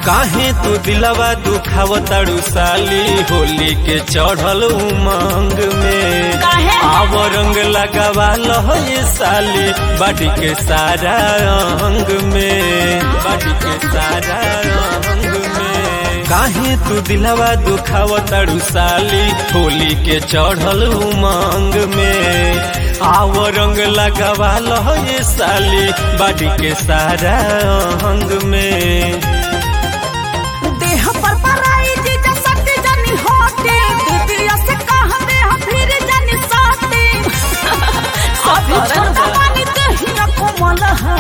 काहे तू दिलवा दुखाव ताड़ू साली होली के चढ़ल उमंग में काहे? आव रंग लगावा लह ये साली बाडी के सारा अंग में बाडी के सारा अंग में काहे तू दिलवा दुखाव ताड़ू साली होली के चढ़ल उमंग में आव रंग लगावा लह ये साली बाडी के सारा अंग में देह पर पराई जीजा सटे जानी होटे दीदिया से कह दे हम फिर जानी साटे अभी छोटा पानी दहिया कोमल है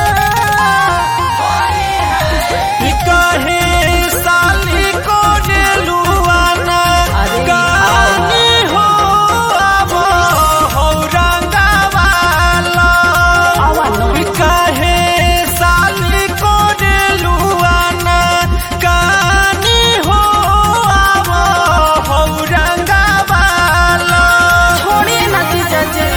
काहे साली को डेलुआना अरे काहे हो अब हो रंगवाला आवा नो काहे साली को डेलुआना काहे हो अब हो रंगवाला छोड़िए ना जीजा जी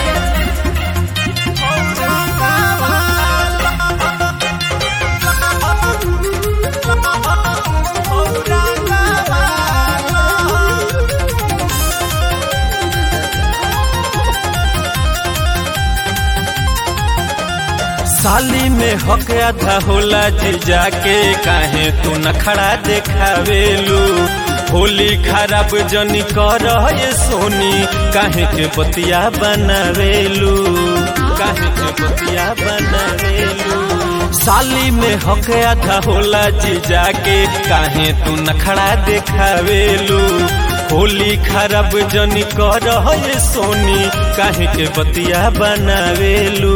साली में हक आधा होला जीजा के काहे तू नखड़ा देखावेलू होली खराब जनी कर ये सोनी काहे के बतिया बनावेलू काहे के बतिया बनावेलू साली में हक आधा होला जीजा के काहे तू नखड़ा देखावेलू होली खराब जनी कर ये सोनी काहे के बतिया बनावेलू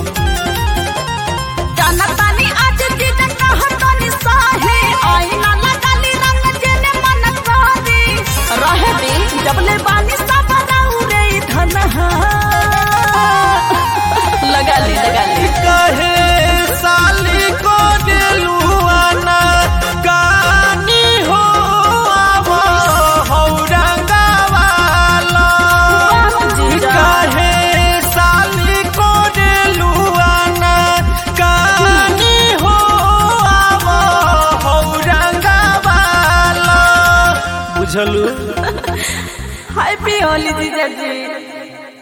जाना तानी आज जीजा कहतानी साहे आईना लगाली रंग जेने मन करे रहे दी जबले बानी सब रे धन लगा ली लगा ली कहे साली को दिलुआना गानी हो अब हो रंगवाला कहे साली को दिलुआना गानी हो अब हो रंगवाला बुझलू हैप्पी होली जीजा जी